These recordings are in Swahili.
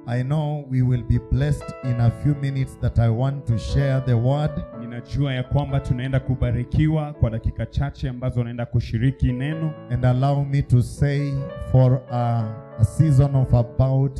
I know we will be blessed in a few minutes that I want to share the word. Ninajua ya kwamba tunaenda kubarikiwa kwa dakika chache ambazo naenda kushiriki neno, And allow me to say, for a, a season of about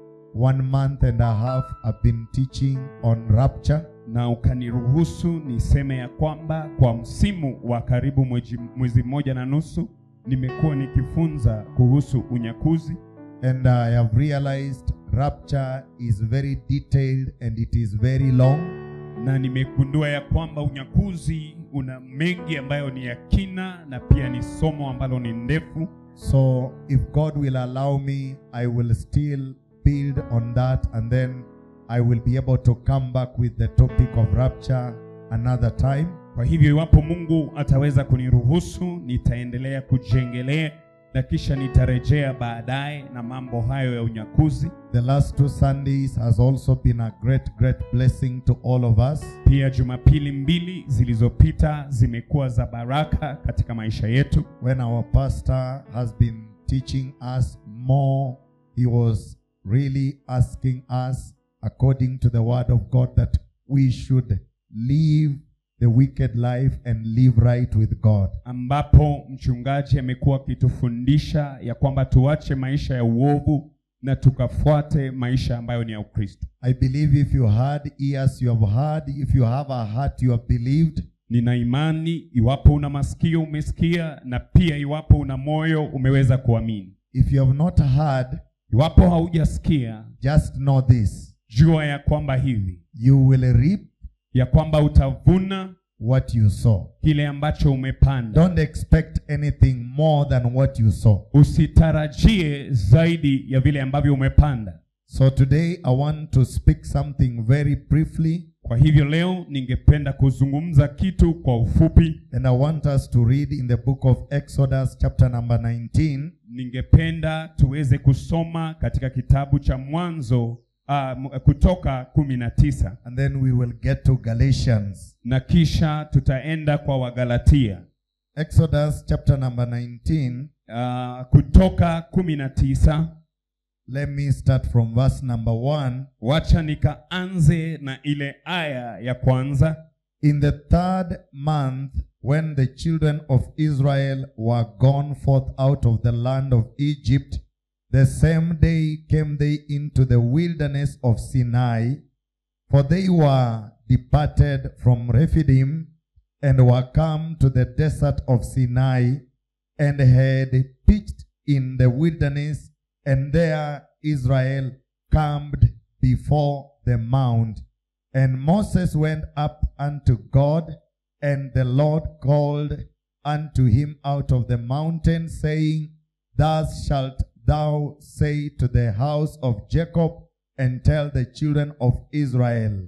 one month and a half, I've been teaching on rapture. na ukaniruhusu niseme ya kwamba kwa msimu wa karibu mwezi, mwezi mmoja na nusu nimekuwa nikifunza kuhusu unyakuzi, And I have realized rapture is very detailed and it is very long. na nimegundua ya kwamba unyakuzi una mengi ambayo ni ya kina na pia ni somo ambalo ni ndefu. So, if God will allow me, I will still build on that and then I will be able to come back with the topic of rapture another time. Kwa hivyo iwapo Mungu ataweza kuniruhusu, nitaendelea kujengelea na kisha nitarejea baadaye na mambo hayo ya unyakuzi. The last two Sundays has also been a great, great blessing to all of us. Pia Jumapili mbili zilizopita zimekuwa za baraka katika maisha yetu. When our pastor has been teaching us more, he was really asking us, according to the word of God, that we should live the wicked life and live right with God. ambapo mchungaji amekuwa akitufundisha ya kwamba tuache maisha ya uovu na tukafuate maisha ambayo ni ya Ukristo. I believe if you had ears, you have heard. If you have a heart, you have believed. Nina imani iwapo una masikio umesikia, na pia iwapo una moyo umeweza kuamini. If you have not heard, Iwapo haujasikia, just know this jua ya kwamba hivi you will reap ya kwamba utavuna what you sow. kile ambacho umepanda. Don't expect anything more than what you sow. Usitarajie zaidi ya vile ambavyo umepanda. So today I want to speak something very briefly, Kwa hivyo leo ningependa kuzungumza kitu kwa ufupi. and I want us to read in the book of Exodus, chapter number 19, Ningependa tuweze kusoma katika kitabu cha Mwanzo uh, kutoka kumi na tisa and then we will get to Galatians. na kisha tutaenda kwa Wagalatia. Exodus, chapter number 19. Uh, kutoka kumi na tisa Let me start from verse number 1. wacha nikaanze na ile aya ya kwanza. In the third month, when the children of Israel were gone forth out of the land of Egypt, the same day came they into the wilderness of Sinai, for they were departed from Rephidim and were come to the desert of Sinai and had pitched in the wilderness, and there Israel camped before the mount. And Moses went up unto God, and the Lord called unto him out of the mountain, saying, Thus shalt thou say to the house of Jacob, and tell the children of Israel,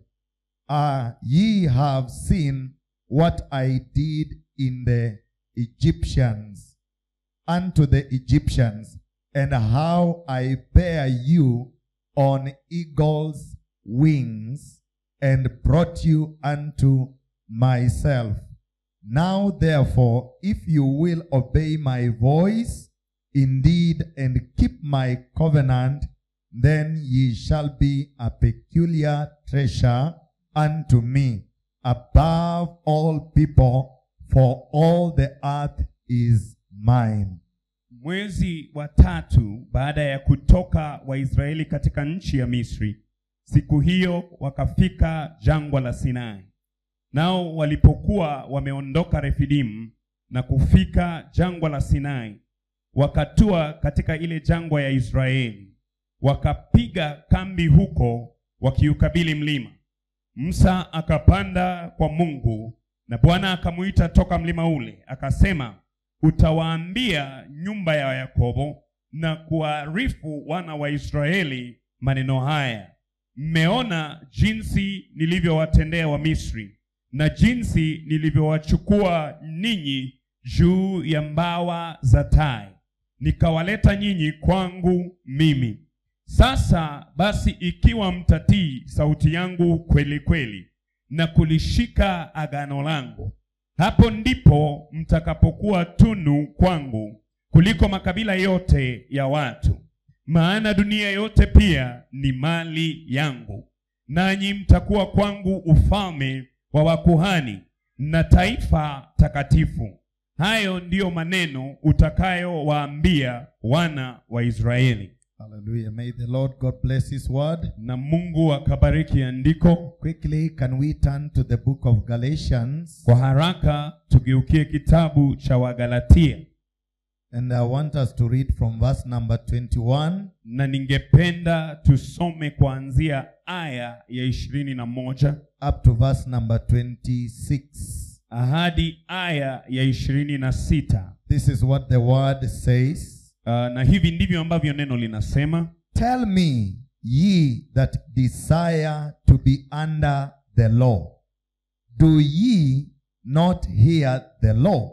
Ah, ye have seen what I did in the Egyptians, unto the Egyptians, and how I bear you on eagle's wings, and brought you unto myself. Now therefore, if you will obey my voice, indeed, and keep my covenant, then ye shall be a peculiar treasure unto me above all people, for all the earth is mine. Mwezi wa tatu baada ya kutoka Waisraeli katika nchi ya Misri, siku hiyo wakafika jangwa la Sinai. Nao walipokuwa wameondoka Refidimu na kufika jangwa la Sinai, wakatua katika ile jangwa ya Israeli, wakapiga kambi huko wakiukabili mlima. Musa akapanda kwa Mungu na Bwana akamuita toka mlima ule, akasema, utawaambia nyumba ya Yakobo na kuwaarifu wana wa Israeli maneno haya, mmeona jinsi nilivyowatendea Wamisri na jinsi nilivyowachukua ninyi juu ya mbawa za tai, nikawaleta nyinyi kwangu mimi. Sasa basi, ikiwa mtatii sauti yangu kweli kweli na kulishika agano langu, hapo ndipo mtakapokuwa tunu kwangu kuliko makabila yote ya watu, maana dunia yote pia ni mali yangu, nanyi mtakuwa kwangu ufalme wa wakuhani na taifa takatifu. Hayo ndiyo maneno utakayowaambia wana wa Israeli. Hallelujah. May the Lord God bless His word. Na Mungu akabariki andiko. Quickly, can we turn to the book of Galatians? Kwa haraka tugeukie kitabu cha Wagalatia, And I want us to read from verse number 21 na ningependa tusome kuanzia aya ya ishirini na moja up to verse number 26. hadi aya ya ishirini na sita. This is what the word says. Uh, na hivi ndivyo ambavyo neno linasema Tell me, ye that desire to be under the law, do ye not hear the law?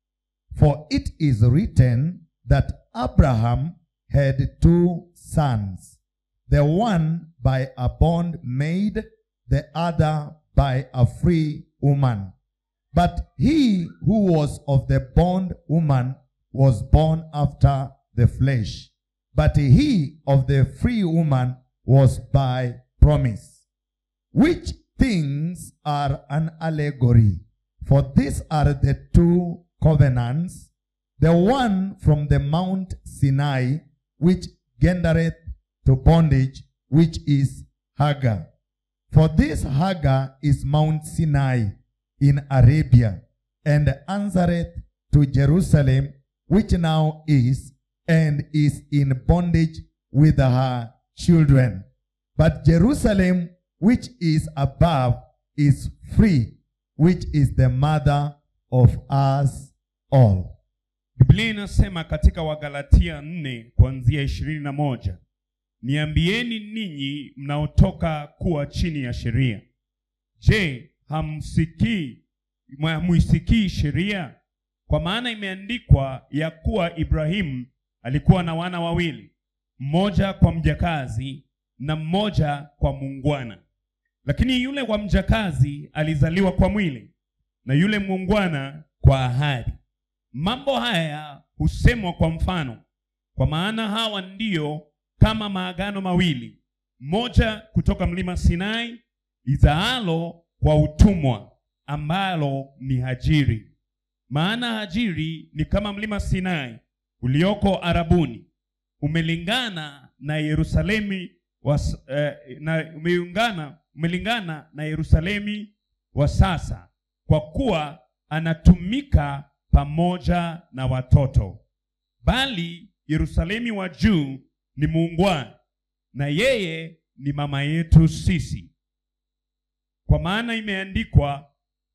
For it is written that Abraham had two sons, the one by a bondmaid, the other by a free woman. But he who was of the bondwoman was born after the flesh, but he of the free woman was by promise. Which things are an allegory? For these are the two covenants, the one from the Mount Sinai, which gendereth to bondage, which is Hagar. For this Hagar is Mount Sinai in Arabia, and answereth to Jerusalem, which now is, and is in bondage with her children. But Jerusalem, which is above, is free, which is the mother of us all. Biblia inasema katika Wagalatia nne kuanzia ishirini na moja niambieni ninyi mnaotoka kuwa chini ya sheria, je, hamsikii hamuisikii sheria? Kwa maana imeandikwa ya kuwa Ibrahimu alikuwa na wana wawili, mmoja kwa mjakazi na mmoja kwa muungwana. Lakini yule wa mjakazi alizaliwa kwa mwili na yule muungwana kwa ahadi. Mambo haya husemwa kwa mfano, kwa maana hawa ndiyo kama maagano mawili, moja kutoka mlima Sinai izaalo kwa utumwa, ambalo ni Hajiri. Maana Hajiri ni kama mlima Sinai ulioko Arabuni, umelingana na Yerusalemi was, eh, na umeungana umelingana na Yerusalemi wa sasa, kwa kuwa anatumika pamoja na watoto. Bali Yerusalemi wa juu ni muungwana, na yeye ni mama yetu sisi, kwa maana imeandikwa.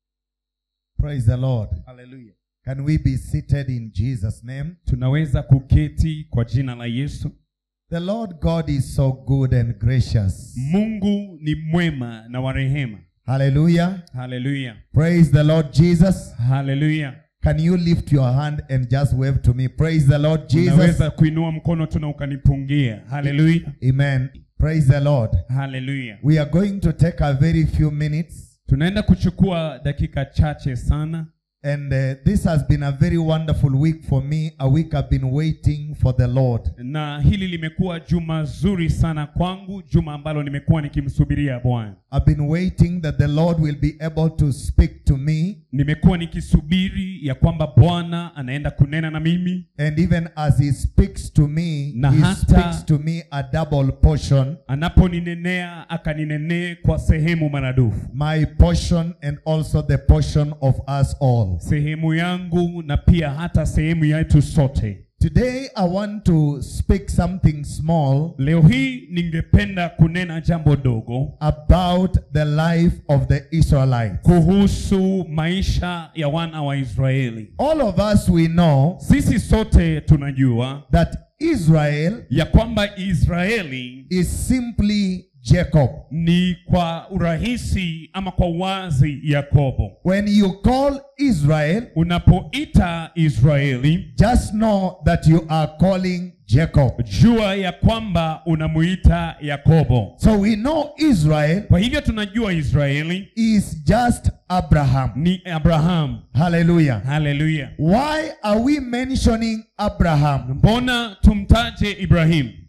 Praise the Lord. Haleluya! Can we be seated in Jesus' name? Tunaweza kuketi kwa jina la Yesu. The Lord God is so good and gracious. Mungu ni mwema na wa rehema. Hallelujah. Haleluya, Praise the Lord Jesus. haleluya. Can you lift your hand and just wave to me? Praise the Lord Jesus. Unaweza kuinua mkono tu na ukanipungia. Haleluya, Amen. Praise the Lord. haleluya. We are going to take a very few minutes, Tunaenda kuchukua dakika chache sana, and uh, this has been a very wonderful week for me. A week I've been waiting for the Lord. na hili limekuwa juma zuri sana kwangu, juma ambalo nimekuwa nikimsubiria Bwana. I've been waiting that the Lord will be able to speak to me, Nimekuwa nikisubiri ya kwamba Bwana anaenda kunena na mimi, and even as He speaks to me, Na He hata- speaks to me a double portion. anaponinenea akaninenee kwa sehemu maradufu, My portion and also the portion of us all. sehemu yangu na pia hata sehemu yetu sote. Today I want to speak something small Leo hii ningependa kunena jambo dogo about the life of the Israelites. kuhusu maisha ya wana wa Israeli. All of us we know Sisi sote tunajua that Israel ya kwamba Israeli is simply Jacob. ni kwa urahisi ama kwa uwazi Yakobo. When you call Israel, Unapoita Israeli, just know that you are calling Jacob. jua ya kwamba unamuita Yakobo. So we know Israel Kwa hivyo tunajua Israeli is just Abraham. ni Abrahamu. Hallelujah. Haleluya! Why are we mentioning Abraham? Mbona tumtaje Ibrahimu?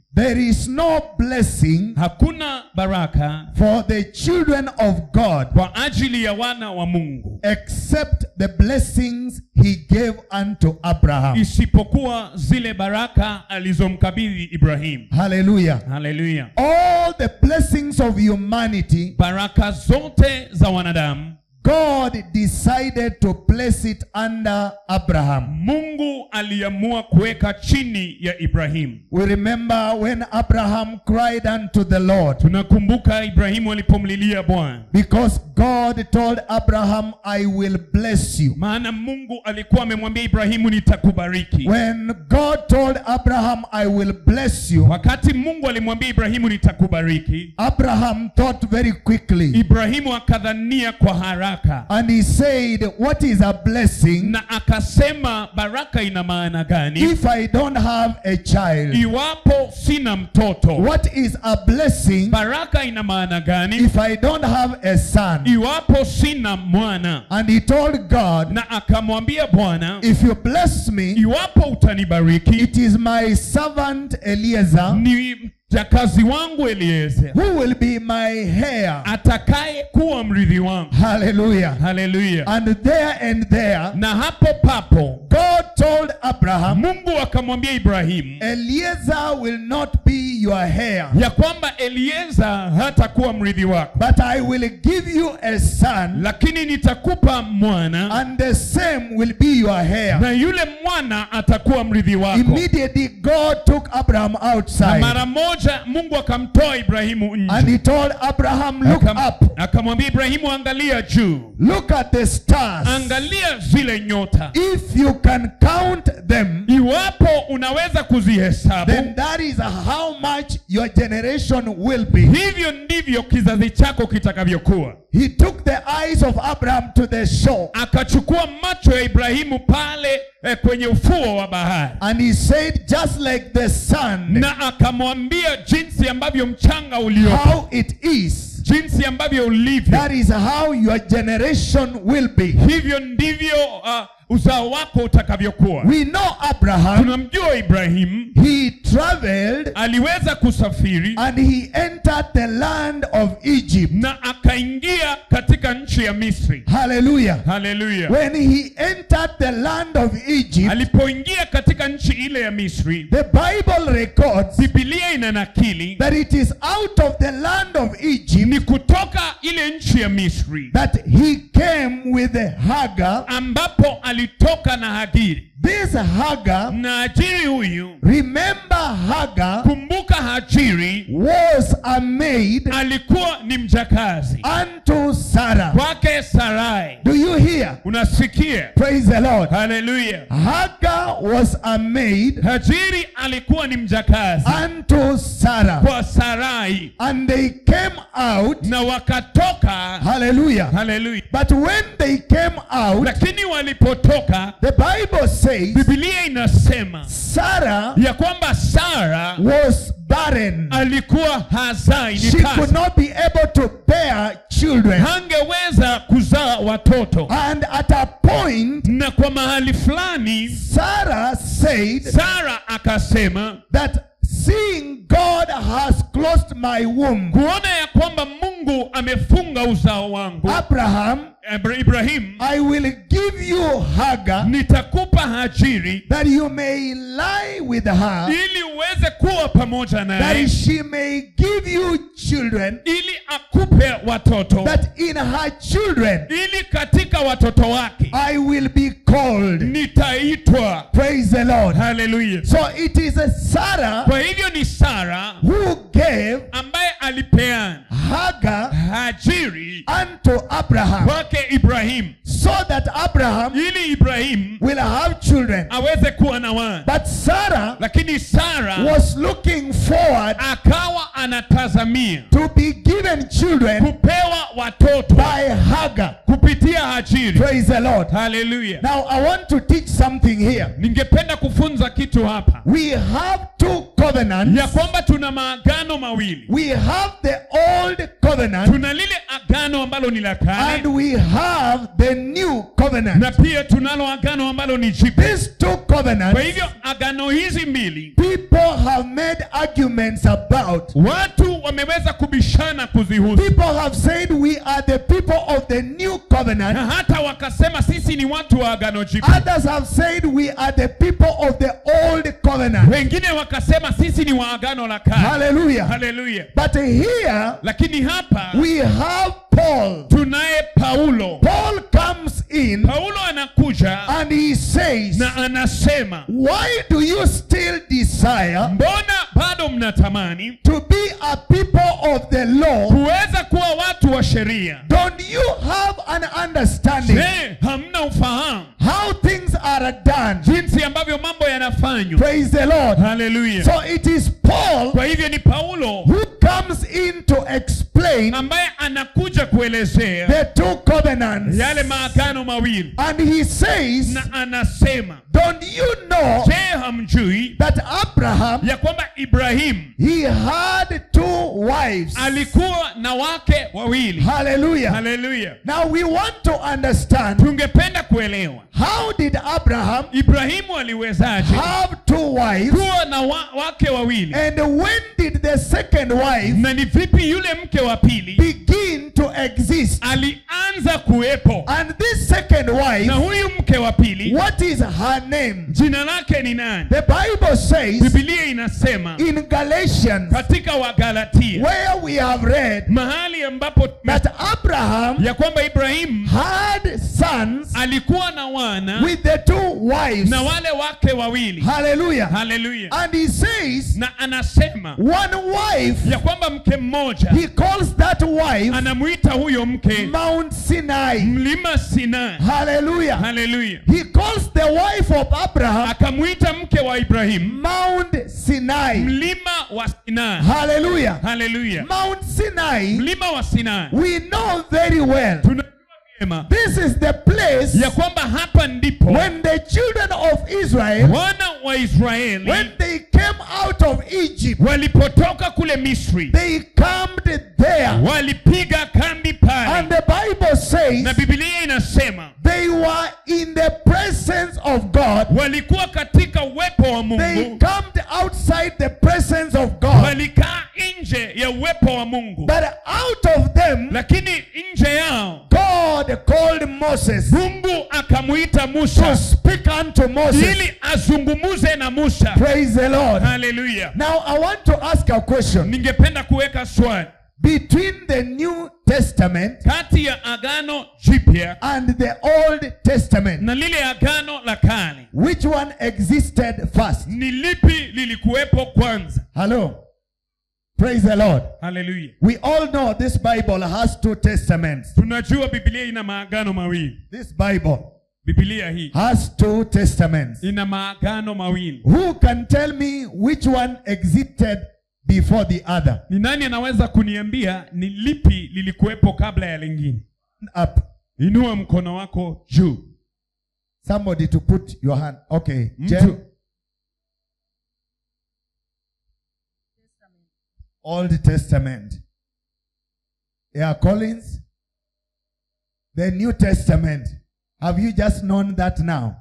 There is no blessing hakuna baraka for the children of God kwa ajili ya wana wa mungu except the blessings he gave unto Abraham. isipokuwa zile baraka alizomkabidhi ibrahimu Hallelujah. haleluya All the blessings of humanity, baraka zote za wanadamu God decided to place it under Abraham. mungu aliamua kuweka chini ya ibrahimu We remember when Abraham cried unto the Lord tunakumbuka ibrahimu alipomlilia bwana because God told Abraham, I will bless you. maana mungu alikuwa amemwambia ibrahimu nitakubariki When God told Abraham, I will bless you, wakati mungu alimwambia ibrahimu nitakubariki Abraham thought very quickly ibrahimu akadhania kwa haraka and he said, What is a blessing na akasema baraka ina maana gani if I don't have a child? iwapo sina mtoto What is a blessing baraka ina maana gani if I don't have a son? iwapo sina mwana And he told God, na akamwambia bwana If you bless me, iwapo utanibariki it is my servant Eliezer ni mjakazi wangu elieze who will be my heir. atakaye kuwa mrithi wangu Hallelujah. haleluya And there and there, na hapo papo God told Abraham, mungu akamwambia ibrahimu Eliezer will not be your heir, ya kwamba elieza hatakuwa mrithi wako but I will give you a son, lakini nitakupa mwana and the same will be your heir. na yule mwana atakuwa mrithi wako Immediately, God took Abraham na outside mara moja mungu akamtoa ibrahimu and nje he told Abraham, Look Akam- up, akamwambia ibrahimu angalia juu look at the stars. angalia zile nyota If you can count them, iwapo unaweza kuzihesabu then that is how much your generation will be. hivyo ndivyo kizazi chako kitakavyokuwa He took the eyes of Abraham to the shore akachukua macho ya ibrahimu pale eh, kwenye ufuo wa bahari and he said, Just like the sun, na akamwambia jinsi ambavyo mchanga ulio how it is, jinsi ambavyo ulivyo that is how your generation will be. hivyo ndivyo uh, uzao wako utakavyokuwa We know Abraham, tunamjua ibrahimu he traveled aliweza kusafiri and he entered the land of Egypt. na akaingia katika nchi ya misri Hallelujah. haleluya When he entered the land of Egypt, alipoingia katika nchi ile ya misri the Bible records bibilia ina nakili that it is out of the land of Egypt ni kutoka ile nchi ya misri that he came with Hagar. ambapo alitoka na hagiri This Hagar, na hajiri huyu remember Hagar kumbuka hajiri was a maid alikuwa ni mjakazi unto Sarah. kwake sarai Do you hear? unasikia Praise the Lord. haleluya Hagar was a maid hajiri alikuwa ni mjakazi unto Sarah. kwa sarai And they came out. na wakatoka Hallelujah. haleluya But when they came out, lakini walipotoka the Bible says bibilia inasema Sarah ya kwamba sara was barren. alikuwa hazai ni She could tasa not be able to bear children. hangeweza kuzaa watoto And at a point, na kwa mahali fulani Sarah said sara akasema that seeing God has closed my womb, kuona ya kwamba mungu amefunga uzao wangu Abraham, Abra- ibrahimu I will give you Hagar nitakupa hajiri that you may lie with her, ili uweze kuwa pamoja naye that she may give you children, ili akupe watoto that in her children ili katika watoto wake I will be called. nitaitwa Praise the Lord. haleluya So it is a Sarah kwa hivyo ni sara who gave ambaye alipeana Hagar hajiri unto Abraham kwake ibrahimu so that Abraham ili ibrahimu will have children. aweze kuwa na wana But Sarah lakini sara was looking forward akawa anatazamia to be given children kupewa watoto by Hagar. kupitia hajiri Praise the Lord. haleluya Now I want to teach something here. ningependa kufunza kitu hapa We have two covenants. ya kwamba tuna maagano mawili We have the old covenant tuna lile agano ambalo ni la and kale we have the new covenant. na pia tunalo agano ambalo ni jipya These two kwa covenants, hivyo agano hizi mbili people have made arguments about. watu wameweza kubishana kuzihusu People have said we are the people of the new covenant. na hata wakasema sisi ni watu wa agano jipya Others have said we are the people of the old covenant. wengine wakasema sisi ni wa agano la kale Hallelujah. haleluya But here lakini hapa we have Paul. tunaye paulo Paul comes in paulo anakuja and he says, na anasema Why do you still desire mbona bado mnatamani to be a people of the law? kuweza kuwa watu wa sheria Don't you have an understanding je hamna ufahamu how things are done? jinsi ambavyo mambo yanafanywa Praise the Lord. haleluya So it is Paul kwa hivyo ni paulo who comes in to explain ambaye anakuja kuelezea the two covenants. yale maagano mawili And he says, na anasema Don't you know je hamjui that Abraham ya kwamba ibrahimu he had two wives? alikuwa na wake wawili Hallelujah. haleluya Now we want to understand tungependa kuelewa how did Abraham ibrahimu aliwezaje have two wives kuwa na wa, wake wawili and when did the second wife na ni vipi yule mke wa pili begin to exist? alianza kuwepo And this second wife, na huyu mke wa pili what is her name? jina lake ni nani The Bible says bibilia inasema in Galatians, katika wagalatia where we have read mahali ambapo that Abraham ya kwamba ibrahimu had sons alikuwa na wana with the two wives. na wale wake wawili Hallelujah. haleluya And he says, na anasema one wife, ya kwamba mke mmoja he calls that wife anamwita huyo mke Mount Sinai. mlima sinai Hallelujah. haleluya He calls the wife of Abraham akamwita mke wa ibrahimu Mount Sinai. mlima wa sinai Hallelujah. haleluya Mount Sinai, mlima wa sinai we know very well. tunajua vyema This is the place ya kwamba hapa ndipo when the children of Israel, wana wa israeli when they came out of Egypt, walipotoka kule misri they camped there. walipiga kambi And pale the Bible na says bibilia inasema they were in the presence of God. walikuwa katika uwepo wa They mungu camped outside the presence of God. walikaa nje ya uwepo wa mungu But out of them, lakini nje yao God called Moses mungu akamwita to musa speak unto Moses. ili azungumuze na musa Praise the Lord. haleluya Now I want to ask a question. ningependa kuweka swali Between the New Testament kati ya agano jipya and the Old Testament, na lile agano la kale which one existed first? ni lipi lilikuwepo kwanza Hello. Praise the Lord. haleluya We all know this Bible has two testaments. tunajua bibilia ina maagano mawili This Bible bibilia hii has two testaments. ina maagano mawili Who can tell me which one existed before the other? ni nani anaweza kuniambia ni lipi lilikuwepo kabla ya lingine Up. inua mkono wako juu Somebody to put your hand. Okay. Mtu. Jen. Old Testament. Yeah, Collins. The New Testament. Have you just known that now?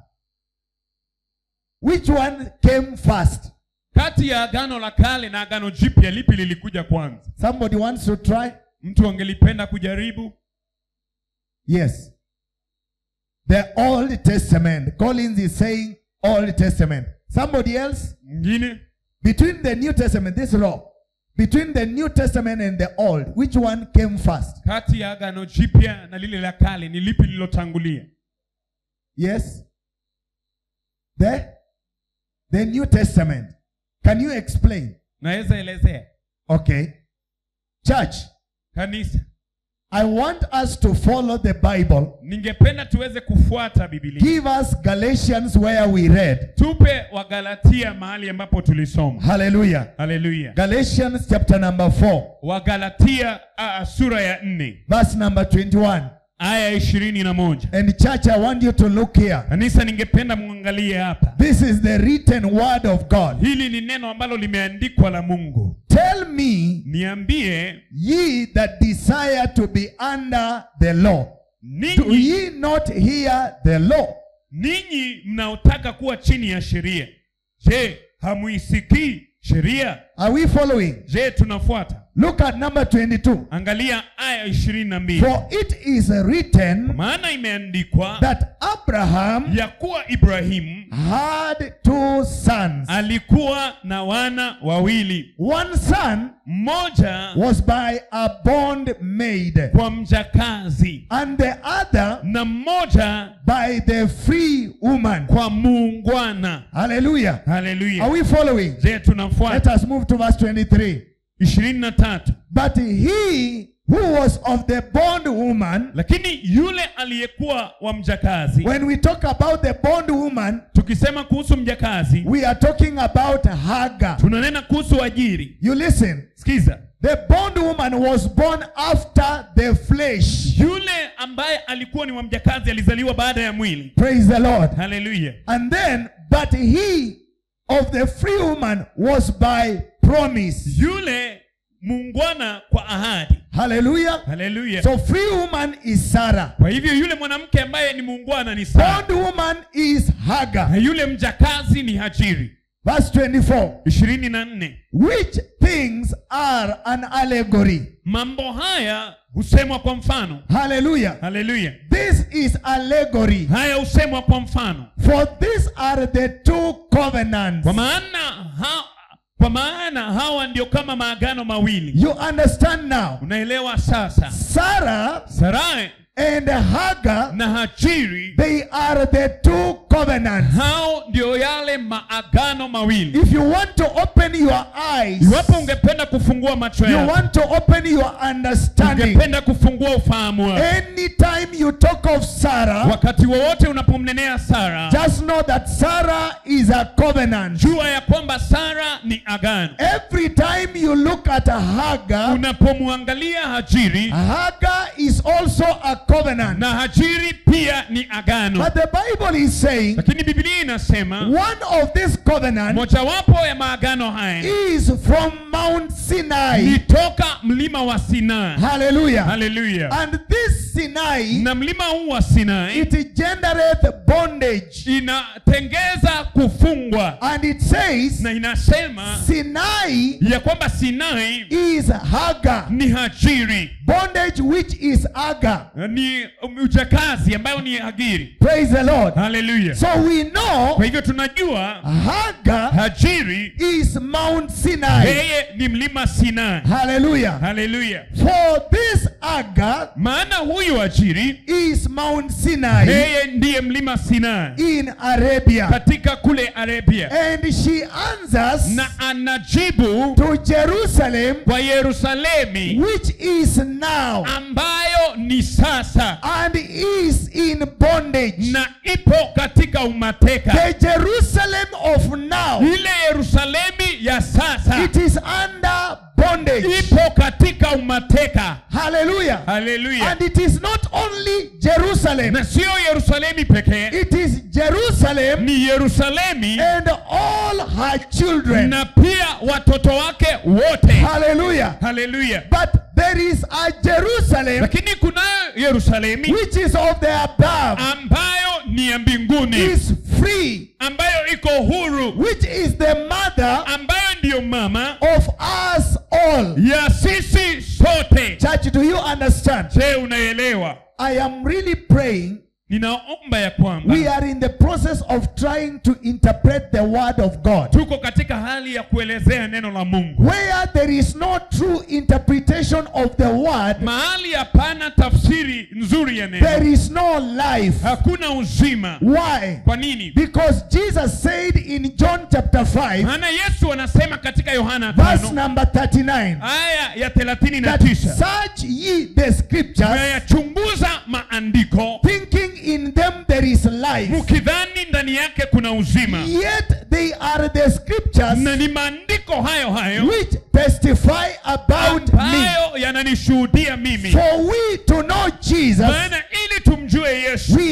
Which one came first? kati ya agano la kale na agano jipya lipi lilikuja kwanza Somebody wants to try? mtu angelipenda kujaribu Yes. The Old Testament. Collins is saying Old Testament. Somebody else? mwingine Between the New Testament, this law, between the New Testament and the Old, which one came first? kati ya agano jipya na lile la kale ni lipi lililotangulia Yes? The? The New Testament. Can you explain? naweza elezea Okay. Church, kanisa I want us to follow the Bible. ningependa tuweze kufuata bibilia Give us Galatians where we read. tupe wagalatia mahali ambapo tulisoma Hallelujah. haleluya Galatians chapter number 4, wagalatia uh, sura ya nne verse number 21. aya ishirini na moja And church, I want you to look here. kanisa ningependa mwangalie hapa This is the written word of God. hili ni neno ambalo limeandikwa la mungu Tell me, niambie ye that desire to be under the law, do ninyi ye not hear the law? ninyi mnaotaka kuwa chini ya sheria je hamuisikii sheria Are we following? je tunafuata Look at number 22. angalia aya ishirini na mbili For it is written maana imeandikwa that Abraham ya kuwa ibrahimu had two sons. alikuwa na wana wawili One son mmoja was by a bondmaid, kwa mjakazi and the other na mmoja by the free woman. kwa muungwana Hallelujah. Are haleluya we following? je Let tunafuata us move to verse 23. ishirini na tatu But he who was of the bondwoman, lakini yule aliyekuwa wa mjakazi when we talk about the bondwoman, tukisema kuhusu mjakazi we are talking about Hagar. tunanena kuhusu ajiri You listen. sikiza The bondwoman was born after the flesh. yule ambaye alikuwa ni wa mjakazi alizaliwa baada ya mwili Praise the Lord. haleluya And then, but he of the free woman was by promise. yule muungwana kwa ahadi Hallelujah. haleluya So, free woman is Sarah, kwa hivyo yule mwanamke ambaye ni muungwana ni Sara bondwoman is na Hagar. yule mjakazi ni Hajiri Verse 24. ishirini na nne Which things are an allegory? mambo haya husemwa kwa mfano Hallelujah. haleluya This is allegory. haya husemwa kwa mfano For these are the two covenants. kwa maana ha, kwa maana hawa ndio kama maagano mawili You understand now? unaelewa sasa Sarah Sarai and Hagar, na Hajiri they are the two covenants. hao ndio yale maagano mawili If you want to open your eyes, iwapo ungependa kufungua macho you yako want to open your understanding. ungependa kufungua ufahamu wako Anytime you talk of Sarah, wakati wowote unapomnenea Sara just know that Sarah is a covenant. jua ya kwamba Sara ni agano Every time you look at Hagar, unapomwangalia Hajiri Hagar is also a covenant. na Hajiri pia ni agano But the Bible is saying lakini Biblia inasema one of these covenants mojawapo ya maagano haya is from Mount Sinai. ni toka mlima wa Sinai Hallelujah. haleluya And this Sinai, na mlima huu wa Sinai it generates bondage. inatengeza kufungwa And it says, na inasema Sinai ya kwamba Sinai is Hagar. ni Hajiri Bondage which is Hagar. ni ujakazi ambayo ni Hagiri Praise the Lord. haleluya So we know kwa hivyo tunajua Hagar Hajiri is Mount Sinai. yeye ni mlima Sinai Hallelujah. haleluya For this Hagar maana huyu Hajiri is Mount Sinai yeye ndiye mlima Sinai in Arabia. katika kule Arabia And she answers na anajibu to Jerusalem, kwa Yerusalemi which is now ambayo ni sasa and is in bondage. na ipo katika umateka The Jerusalem of now, ile Yerusalemi ya sasa it is under bondage. ipo katika umateka Hallelujah. haleluya And it is not only Jerusalem, na sio Yerusalemi pekee it is Jerusalem ni Yerusalemi and all her children. na pia watoto wake wote Hallelujah. haleluya But there is a Jerusalem lakini kunayo Yerusalemi which is of the above, ambayo ni ya mbinguni is free, ambayo iko huru which is the mother ambayo ndiyo mama of us all. ya sisi sote Church, do you understand? je unaelewa I am really praying. ninaomba ya kwamba We are in the process of trying to interpret the word of God. tuko katika hali ya kuelezea neno la Mungu Where there is no true interpretation of the word, mahali hapana tafsiri nzuri ya neno there is no life. hakuna uzima Why? kwa nini Because Jesus said in John chapter 5, maana Yesu anasema katika Yohana verse 5 number 39, aya ya 39 that search ye the scriptures, tunayachunguza maandiko thinking in them there is life. mkidhani ndani yake kuna uzima Yet they are the scriptures na ni maandiko hayo hayo which testify about me. ambayo yananishuhudia mimi For we to know Jesus, maana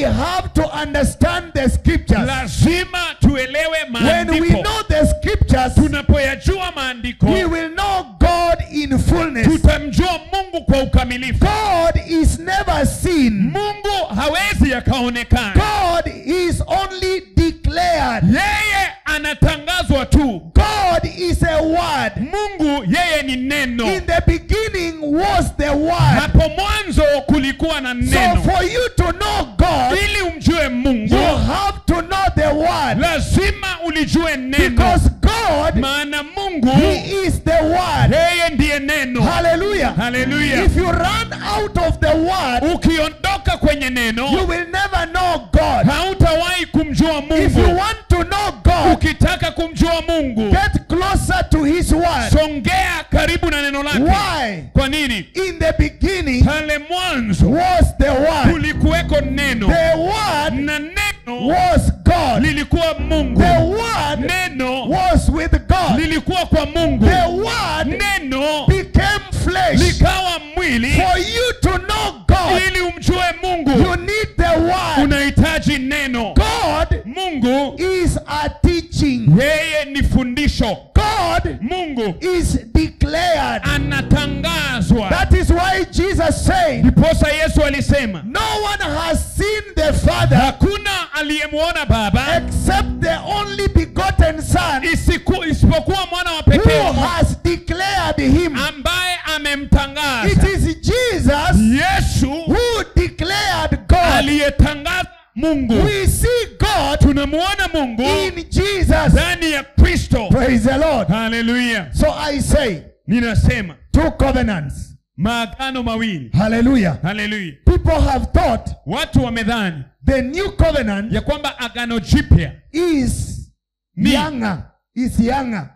have to understand the scriptures. lazima tuelewe When we maandiko know the scriptures, tunapoyajua maandiko we will know God in fullness. tutamjua mungu kwa ukamilifu God is never seen. mungu hawezi akaonekana God is only declared. yeye anatangazwa tu God is a word. mungu yeye ni neno In the beginning was the word. hapo mwanzo kulikuwa na So neno for you to know God, ili umjue mungu you have to know the word. lazima ulijue neno Because God, maana mungu He is the word. yeye ndiye neno Hallelujah. haleluya If you run out of the word, ukiondoka kwenye you neno will never know God. hautawahi kumjua If you mungu want to know God, ukitaka kumjua mungu get closer to His word. songea karibu na neno lake Why? kwa nini In the beginning pale mwanzo was the word. kulikuweko neno The word na neno was God. lilikuwa mungu The word neno was with God. lilikuwa kwa mungu The word neno became flesh. likawa mwili For you to know God, ili umjue you mungu need the word. unahitaji neno God mungu is a teaching. yeye ni fundisho God mungu is declared. anatangazwa That is why Jesus said, ndiposa yesu alisema No one has seen the Father hakuna aliyemwona baba except the only begotten Son isiku, isipokuwa mwana wa who pekee wa Mungu, has declared him. ambaye It amemtangaza is Jesus yesu who declared God. aliyetangaza mungu We see God tunamuona mungu in Jesus. ndani ya kristo Praise the Lord. haleluya So I say, ninasema two covenants. maagano mawili Hallelujah. haleluya People have thought watu wamedhani the new covenant ya kwamba agano jipya is Ni. younger. Is younger.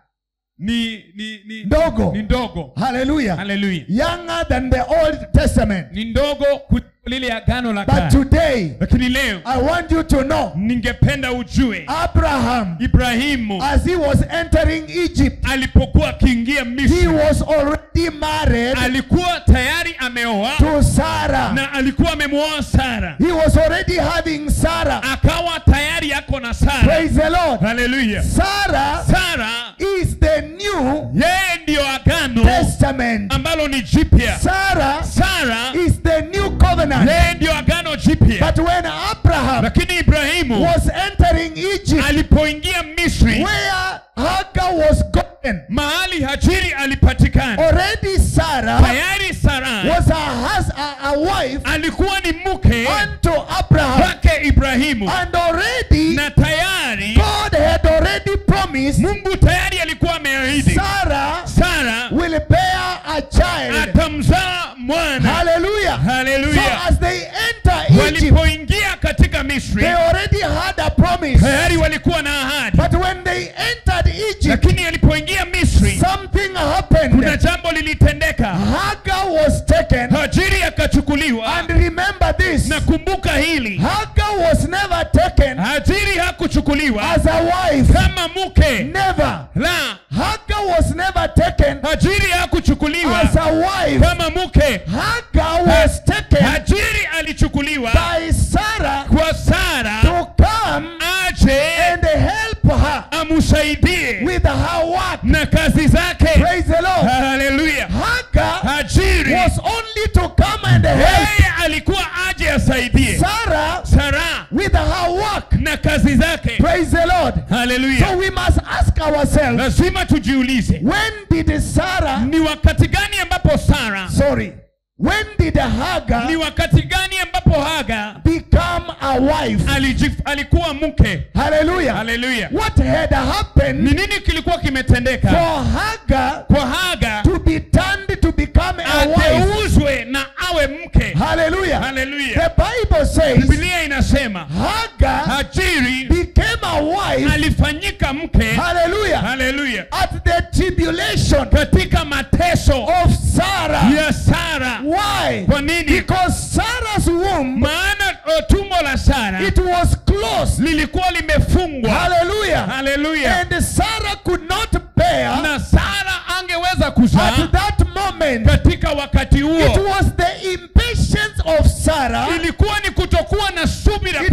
ni ni ni Ndogo. ni ndogo Hallelujah. haleluya Younger than the Old Testament. ni ndogo kuliko lile agano la But kale today, lakini leo I want you to know ningependa ujue Abraham, ibrahimu as he was entering Egypt, alipokuwa akiingia he misri was already married alikuwa tayari ameoa to Sarah. na alikuwa amemwoa sara He was already having Sarah. akawa tayari yako na sara Praise the Lord. haleluya Sarah sara is the new yeye ndiyo agano testament. ambalo ni jipya Sarah sara is the new covenant. yeye ndiyo agano jipya But when Abraham lakini ibrahimu was entering Egypt, alipoingia misri where Hagar was gotten, mahali hajiri alipatikana already Sarah tayari sara was a, hus- a, a wife alikuwa ni mke unto Abraham. wake ibrahimu And already na tayari God had already promised mungu tayari alikuwa ameahidi Sarah sara will bear a child. atamzaa mwana Hallelujah. So haleluya as they enter Egypt, walipoingia katika misri they already had a promise. tayari walikuwa na ahadi But when they entered Egypt, lakini alipoingia misri something kuna happened. jambo lilitendeka Hagar was taken. hajiri akachukuliwa And remember this na kumbuka hili Hagar was never taken hajiri hakuchukuliwa as a wife. kama mke Never. la Hagar was never taken hajiri hakuchukuliwa as a wife. kama mke Hagar was taken hajiri alichukuliwa by Sarah kwa sara to come aje and help her amsaidie with her work. na kazi zake Praise the Lord. haleluya Hagar hajiri was only to come and help yeye alikuwa aje asaidie Sarah sara with her work. na kazi zake Praise the Lord. So haleluya we must ask ourselves, lazima tujiulize when did Sarah, ni wakati gani ambapo sara sorry, when did Hagar ni wakati gani ambapo haga become a wife? alijif, alikuwa mke Hallelujah. haleluya What had ni happened nini kilikuwa kimetendeka for Hagar kwa haga to be turned to become a wife? ateuzwe na awe mke Hallelujah. haleluya The Bible says biblia inasema Hagar hajiri became a wife. alifanyika mke Hallelujah. haleluya At the tribulation katika mateso of Sarah. ya sara Why? kwa nini Because Sarah's womb, maana uh, tumbo la sara it was closed. lilikuwa limefungwa Hallelujah. haleluya And Sarah could not bear na sara angeweza kuzaa at that moment. katika wakati It huo was the impatience of Sarah ilikuwa ni kutokuwa na subira It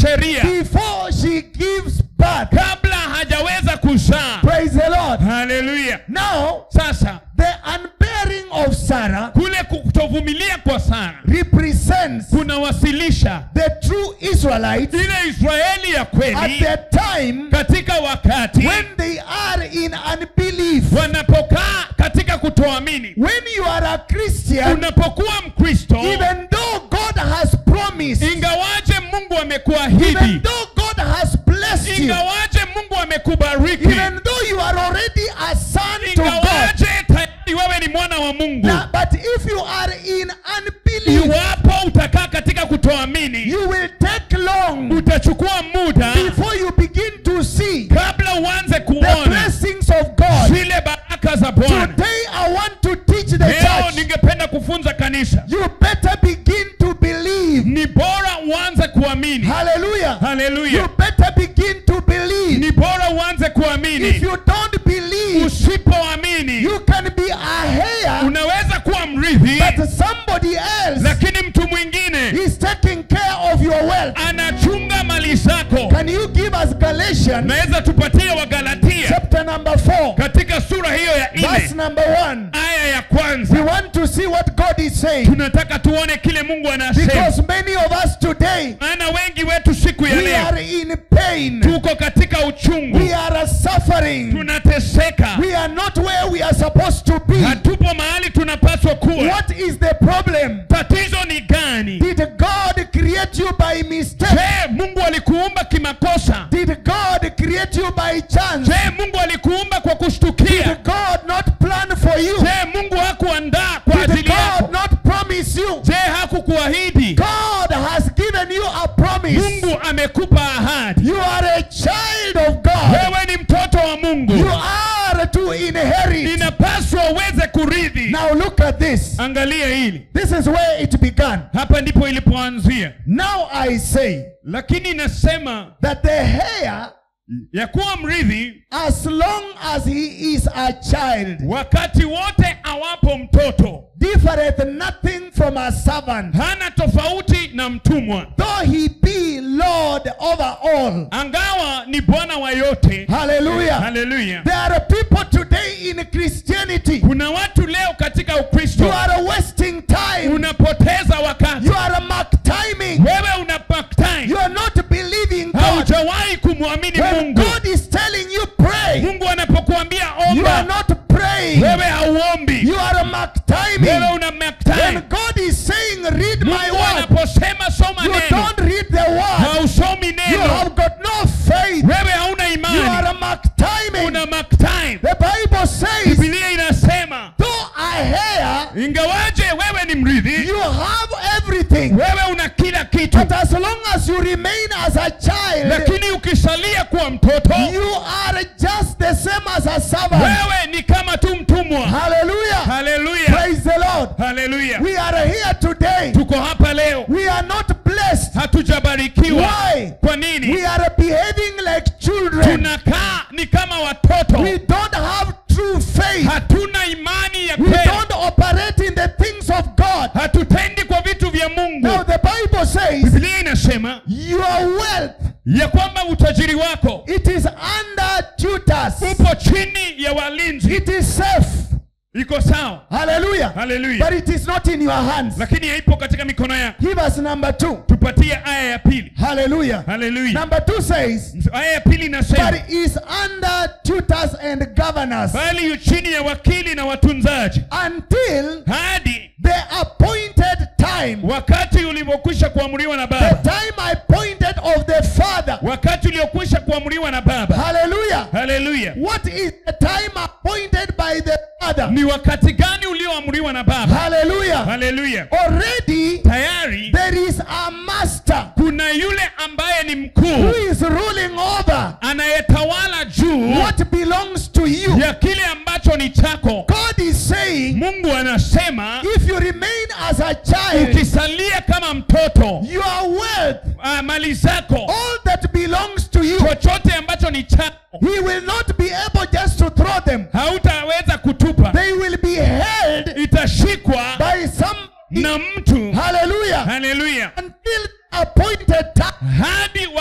sheria before she gives birth. kabla hajaweza kuzaa Praise the Lord. haleluya Now, sasa the unbearing of Sarah kule kutovumilia kwa sara represents kunawasilisha the true Israelites ile israeli ya at kweli the time katika wakati when they are in unbelief. wanapokaa katika kutoamini When you are a Christian, unapokuwa mkristo even though God has promised, ingawaje mungu even amekuahidi though God has blessed you, ingawaje mungu amekubariki even though you are already a son to God, ingawaje tayari wewe ni mwana wa mungu now, but if you are in unbelief, iwapo utakaa katika kutoamini you will take long utachukua muda before you begin to see kabla uanze the kuona blessings of God. zile baraka za bwana Today, I want to teach the leo church. ningependa kufunza kanisa You better begin to believe. ni bora uanze kuamini Hallelujah. You haleluya better begin to believe. ni bora uanze If kuamini you don't believe, usipoamini you can be a heir, unaweza kuwa mrithi but somebody else lakini mtu mwingine is taking care of your wealth. anachunga mali zako Can you give us Galatians naweza tupatie wagalatia chapter number 4, katika sura hiyo ya verse nne number 1? aya ya We kwanza want to see what God is saying tunataka tuone kile mungu anasema because many of us today maana wengi wetu siku ya we leo are in pain, tuko katika uchungu we are suffering, tunateseka we are not where we are supposed to be. hatupo mahali tunapaswa kuwa What is the problem? tatizo ni gani Did God create you by mistake? je mungu alikuumba kimakosa Did God create you by chance? je mungu alikuumba kwa kushtukia Did God not plan for you? je mungu hakuandaa kwa Did ajili yako God not promise you? je hakukuahidi God has given you a promise. mungu amekupa ahadi You are a child of God. wewe ni mtoto wa mungu You are to inherit. inapaswa uweze kurithi Now look at this. angalia hili This is where it began. hapa ndipo ilipoanzia Now I say lakini inasema that the heir, ya kuwa mrithi as long as he is a child, wakati wote awapo mtoto differeth nothing from a servant, hana tofauti na mtumwa though he be Lord over all. angawa ni bwana wa yote Hallelujah. haleluya There are people today in Christianity. kuna watu leo katika You ukristo are wasting time. unapoteza wakati You are mark timing. wewe una back time You are not believing God. haujawahi kumwamini When mungu God is telling you pray, mungu anapokuambia you are omba not praying. wewe hauombi You are mark wewe timing. una back When time God is saying read my mungu word, anaposema soma you neno don't read the word. hausomi You neno have got no faith. wewe hauna You imani are mark timing. una mark time The Bible says, bibilia inasema though I hear, ingawaje wewe ni mrithi you have everything. wewe una kila kitu But as long as you remain as a child, lakini ukisalia kuwa mtoto you are just the same as a servant. wewe ni kama tu mtumwa Hallelujah. haleluya Praise the Lord. haleluya We are here today. tuko hapa leo We are not blessed. hatujabarikiwa Why? kwa nini We are behaving like children. tunakaa ni kama watoto We don't have true faith. hatuna imani ya We kweli don't operate in the things of God. hatutendi kwa vitu vya mungu Now the Bible says biblia inasema your wealth ya kwamba utajiri wako it is under tutors. upo chini ya walinzi It is safe. iko sawa Hallelujah. haleluya But it is not in your hands. lakini haipo katika mikono yako Give us number two. tupatie aya ya pili Hallelujah. haleluya Number two says, aya ya pili inasema but is under tutors and governors bali yu chini ya wakili na watunzaji until hadi the appointed time. wakati ulivyokwisha kuamriwa na The baba time appointed of the Father. wakati uliokwisha kuamriwa na baba Hallelujah. haleluya What is the time appointed by the Father? ni wakati gani ulioamriwa na baba Hallelujah. haleluya Already tayari there is a master kuna yule ambaye ni who mkuu is ruling over anayetawala juu what belongs to you. ya kile ambacho ni chako God is saying, mungu anasema if you remain as a child, ukisalia kama mtoto your wealth, ah, mali zako all that belongs to you, chochote ambacho ni chako He will not be able just to throw them. hautaweza kutupa They will be held itashikwa by some. na mtu Hallelujah. haleluya Until the appointed time. hadi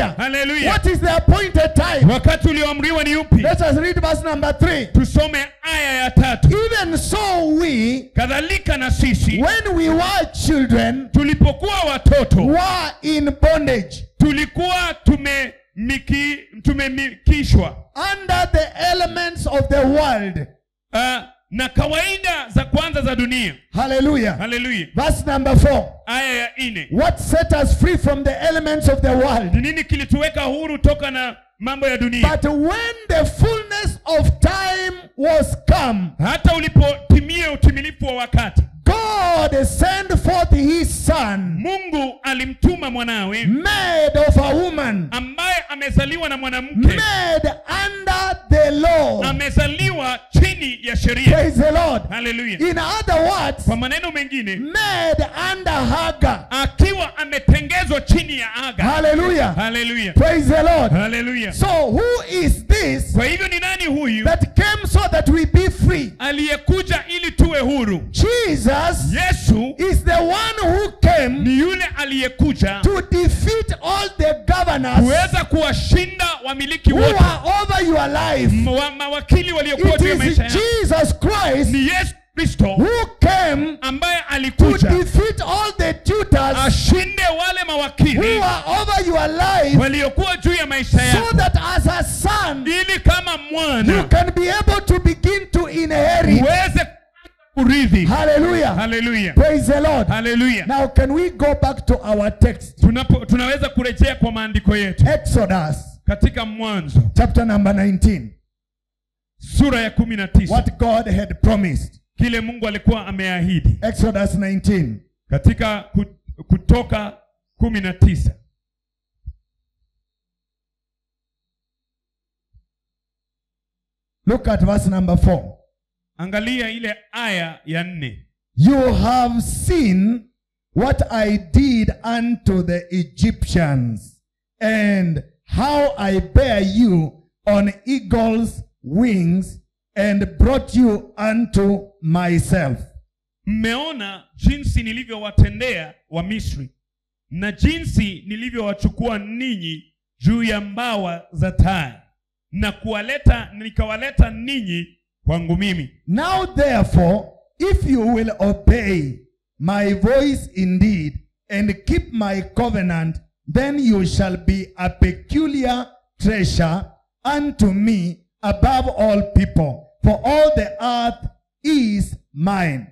Hallelujah. haleluya What is the appointed time? wakati ulioamriwa ni upi Let us read verse number 3. tusome aya ya tatu Even so, we, kadhalika na sisi when we were children, tulipokuwa watoto were in bondage tulikuwa tumemiki, tumemikishwa under the elements of the world. uh, na kawaida za kwanza za dunia Hallelujah. haleluya Verse number 4. aya ya nne What set us free from the elements of the world? ni nini kilituweka huru toka na mambo ya dunia But when the fullness of time was come, hata ulipotimia utimilifu wa wakati God sent forth his son, mungu alimtuma mwanawe made of a woman, ambaye amezaliwa na mwanamke made under the law. amezaliwa chini ya sheria Praise the Lord. haleluya In other words, kwa maneno mengine made under Hagar. akiwa ametengezwa chini ya aga Hallelujah. haleluya Praise the Lord. haleluya So, who is this kwa hivyo ni nani huyu that came so that we be free? aliyekuja ili tuwe huru Jesus yesu is the one who came ni yule aliyekuja to defeat all the governors kuweza kuwashinda wamiliki who wote are over your life. Mwa- mawakili waliokuwa It juu ya is maisha yako Jesus Christ ni yesu kristo who came ambaye to alikuja defeat all the tutors ashinde wale mawakili who are over your life waliokuwa juu ya maisha so yako that as a son ili kama you mwana can be able to begin to inherit. uweze kurithi Hallelujah. haleluya Praise the Lord. haleluya Now, can we go back to our text? Tunapo, tunaweza kurejea kwa maandiko yetu Exodus katika mwanzo chapter number 19. sura ya kumi na tisa What God had promised. kile mungu alikuwa ameahidi Exodus 19. katika ku- kutoka kumi na tisa Look at verse number 4. angalia ile aya ya nne You have seen what I did unto the Egyptians, and how I bear you on eagle's wings, and brought you unto myself. mmeona jinsi nilivyowatendea wa misri na jinsi nilivyowachukua ninyi juu ya mbawa za tai na kuwaleta nikawaleta ninyi kwangu mimi Now, therefore, if you will obey my voice indeed, and keep my covenant, then you shall be a peculiar treasure unto me above all people, for all the earth is mine.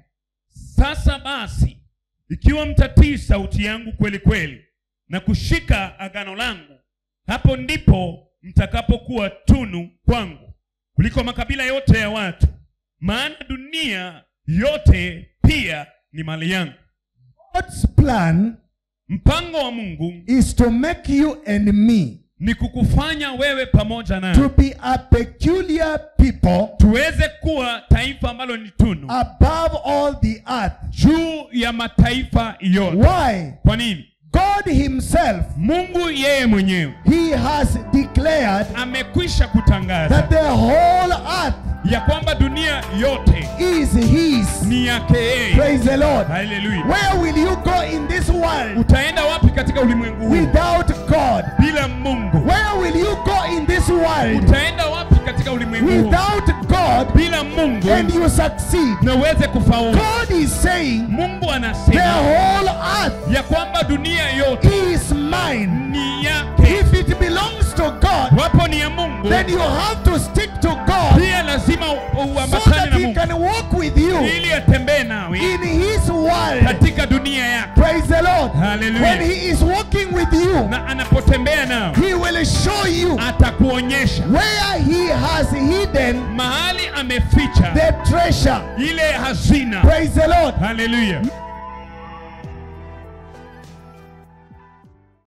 sasa basi ikiwa mtatii sauti yangu kweli kweli na kushika agano langu hapo ndipo mtakapokuwa tunu kwangu kuliko makabila yote ya watu maana dunia yote pia ni mali yangu God's plan mpango wa mungu is to make you and me ni kukufanya wewe pamoja to naye be a peculiar people tuweze kuwa taifa ambalo ni tunu above all the earth. juu ya mataifa yote Why? kwa nini God Himself, mungu yeye mwenyewe He has declared amekwisha kutangaza that the whole earth ya kwamba dunia yote is His. ni yake yeye Praise the Lord. haleluya Where will you go in this world utaenda wapi katika ulimwengu huu without God? bila mungu Where will you go in this world utaenda wapi katika ulimwengu huu without God bila mungu and you succeed? na uweze kufaulu God is saying mungu the anasema whole earth ya kwamba dunia yote is mine. ni yake If it belongs to God, wapo ni ya mungu then you have to stick to God pia lazima u- so uambatane that na He mungu can walk with you ili atembee nawe in His world. katika dunia yake Praise the Lord. Hallelujah. When He is walking with you, na anapotembea nao He will show you atakuonyesha where He has hidden mahali ameficha the treasure. ile hazina Praise the Lord. haleluya